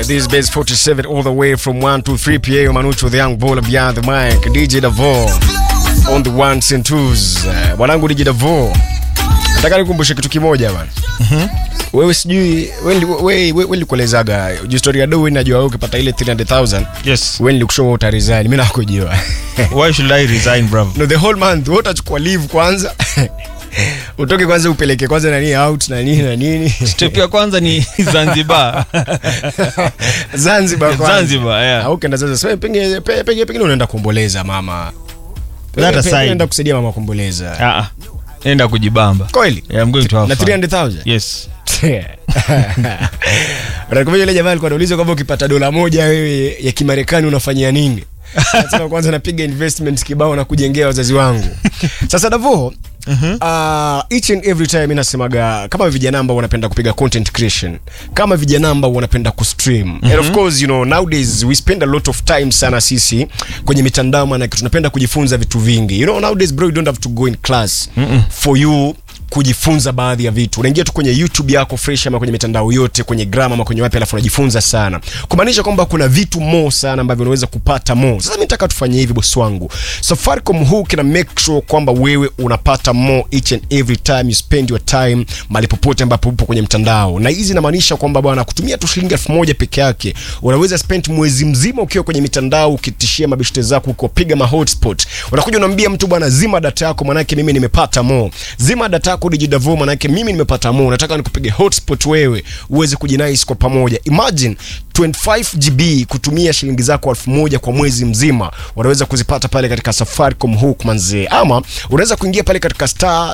This is Base 47 all the way from 1 to 3 p.m. Manucho the young baller behind the mic. DJ Davo on the ones and twos. Uh, Mwanangu DJ Davo. Nataka nikumbushe kitu kimoja bana. Wewe sijui wewe wewe wewe nilikuelezaga historia do wewe najua wewe ukipata ile 300,000 Yes. wewe nilikushow utaresign. Mimi nakujua. Why should I resign, bravo? no the whole month wewe utachukua leave kwanza. Utoke kwanza upeleke kwanza nani out na nini na nini. Step ya kwanza ni Zanzibar. Zanzibar kwanza. Zanzibar, yeah. Au ukienda sasa sasa pengine pe- pengine pengine unaenda kuomboleza mama. That Pe- pe- aside. Unaenda kusaidia mama kuomboleza. Ah, ah. Enda kujibamba. Kweli? Yeah, I'm going to have Na fun. 300,000? Yes. Unakumbuka yule jamaa alikuwa anauliza kwamba ukipata dola moja wewe ya Kimarekani unafanyia nini? Nasema kwanza napiga investment kibao na kujengea wazazi wangu. Sasa Davo, Uh, each and every time mimi nasemaga kama vijana ambao wanapenda kupiga content creation kama vijana ambao wanapenda kustream and of course you know nowadays we spend a lot of time sana sisi kwenye mitandao maana tunapenda kujifunza vitu vingi you know nowadays bro you don't have to go in class for you kujifunza baadhi ya vitu unaingia tu kwenye youtube yako fresh ama kwenye mitandao yote kwenye gram ama kwenye wapi alafu unajifunza sana kumaanisha kwamba kuna vitu mo sana ambavyo unaweza kupata mo sasa mi nataka tufanye hivi bosi wangu safaricom huu kina make sure kwamba wewe unapata mo each and every time you spend your time mahali popote ambapo upo kwenye mtandao na hizi inamaanisha kwamba bwana kutumia tu shilingi elfu moja peke yake unaweza spend mwezi mzima ukiwa kwenye mitandao ukitishia mabeshte zako ukiwapiga ma hotspot unakuja unaambia mtu bwana zima data yako manake mimi nimepata mo zima data yako dijidavo manake mimi nimepata mo nataka nikupige hotspot wewe uweze kujinais kwa pamoja imagine 25 GB kutumia shilingi zako elfu moja kwa mwezi mzima unaweza kuzipata pale katika Safaricom hook manzee ama unaweza kuingia pale katika star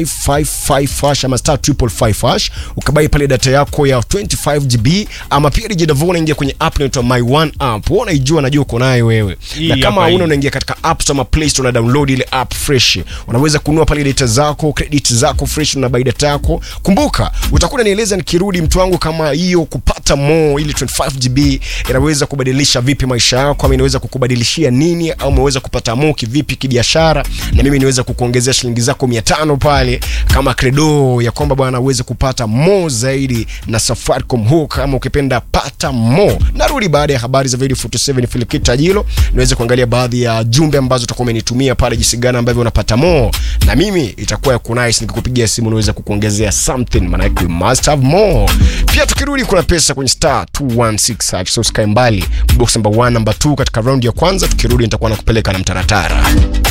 555 hash ama star 555 hash ukabai pale data yako ya 25 GB ama pia dijidavo unaingia kwenye app inaitwa my one app wewe unaijua najua uko nayo wewe Hii na kama hapa hii. una unaingia katika app store ama play store na download ile app fresh unaweza kununua pale data zako credit zako fresh na buy data yako kumbuka utakuwa nieleza nikirudi mtu wangu kama hiyo kupata mo ile 25 GB inaweza kubadilisha vipi maisha yako ama inaweza kukubadilishia nini au umeweza kupata mo kivipi kibiashara na mimi niweza kukuongezea shilingi zako 500 pale kama credo ya kwamba bwana uweze kupata mo zaidi na Safaricom hook kama ukipenda pata mo narudi baada ya habari za video 47 Filikita Jilo niweze kuangalia baadhi ya jumbe ambazo utakuwa umenitumia pale jinsi gani ambavyo unapata mo na mimi itakuwa ya kunice nikikupigia simu niweze kukuongezea something maana we must have more pia tukirudi kuna pesa kwenye star 216 hash, so usikae mbali box number 1 number 2 katika round ya kwanza tukirudi nitakuwa nakupeleka na mtaratara